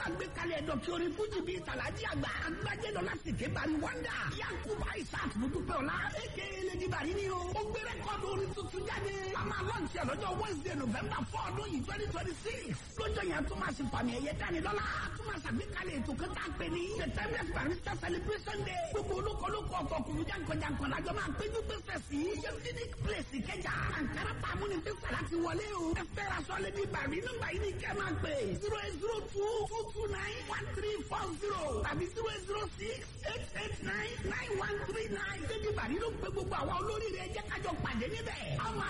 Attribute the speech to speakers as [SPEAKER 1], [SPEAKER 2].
[SPEAKER 1] àgbékalẹ̀ dọ̀kí orin fújì bíi tàlájì àgbà agbájẹ́ lọ láti ké bari wanda yakuba isaac mudupẹ́ ọ̀la eke lady bari ni o ó gbé rẹ́kọ̀dù orin tuntun jáde a máa lọ́ọ̀tì ẹ̀ lọ́jọ́ wednesday november four ọdún yìí twenty twenty six lọ́jọ́ yẹn tó máa ṣe fàmì ẹ̀yẹ dání lọ́la tó máa ṣàgbékalẹ̀ ètò kẹta pé ní the timeless barista celebration day gbogbo olókolókò ọ̀tọ̀kùnrin jankan-jankan lájọ máa péjú pèsè sí unique place ìkẹjà ankara pàmò ní fífà láti wọlé o ẹ fẹ́ ra sọ́lẹ̀ ní bàrí nígbà yìí ní kẹ́ máa pè zero eight zero two two two nine one three four zero tàbí zero eight zero six eight eight nine nine one three nine débi bàrí ló ń pe gbogbo àwọn olórí rẹ̀ jẹ́ kájọ pàdé níbẹ̀.